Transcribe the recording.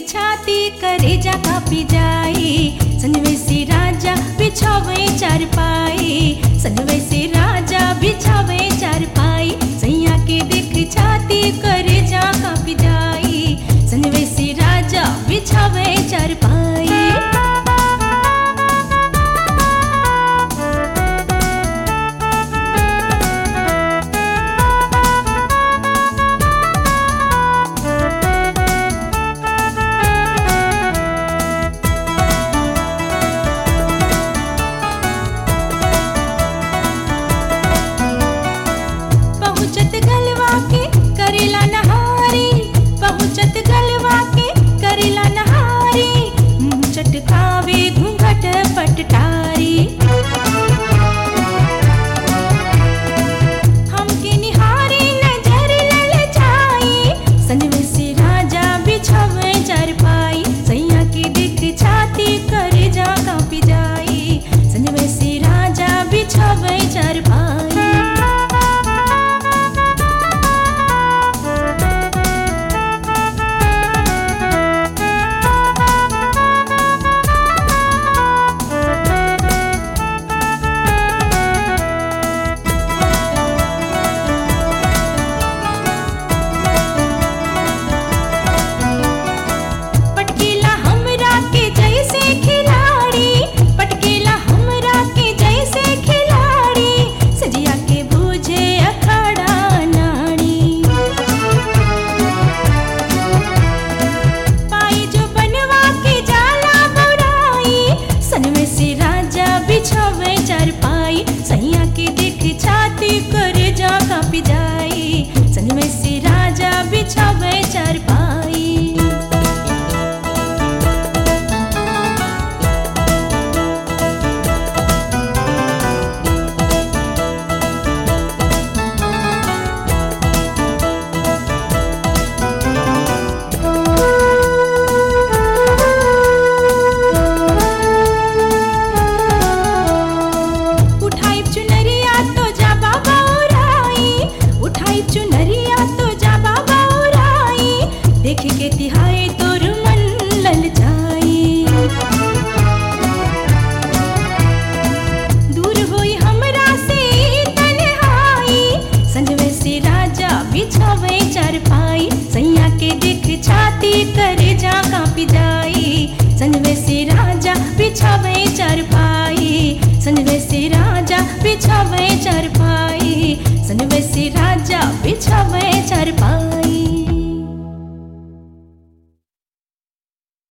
छाती करे जा कापी जाई संजवे से राजा बिछावे चार पाई संजवे से राजा बिछावे चार पाई सैया के देख छाती करे जा कापी जाई संजवे से राजा बिछावे चार पाई पहुँचत गलवा के करेला नहारी पहुँचत गलवा के करेला नहारी मुँह चटकावे घूंघट पटटारी हमके निहारी नजर ललचाई संजवे से राजा बिछावे चारपाई सैया के दिख छाती कर जा कापी जाई संजवे से राजा बिछावे चारपाई पटकीला हमरा के जैसे खिलाड़ी पटकीला हमरा के जैसे खिलाड़ी सजिया के बूझे अखाड़ा नाड़ी पाई जो बनवा के जाला बुराई सनवे से राजा बिछावे चारपाई सैया के देख छाती कर जा कापी जाई सनवे से राजा बिछावे चारपाई उठाई चुनरिया तो जा बाबा उराई उठाई चुनरिया तो जा बाबा उराई देख के तिहाई तोर मन ललचाई दूर होई हमरा से तन्हाई संजवे से राजा बिछावे चारपाई सैया के देख छाती करे जा कापी जाई संजवे से राजा बिछावे चारपाई संजवे से राजा बिछावे चारपाई संजवे से राजा बिछावे चारपाई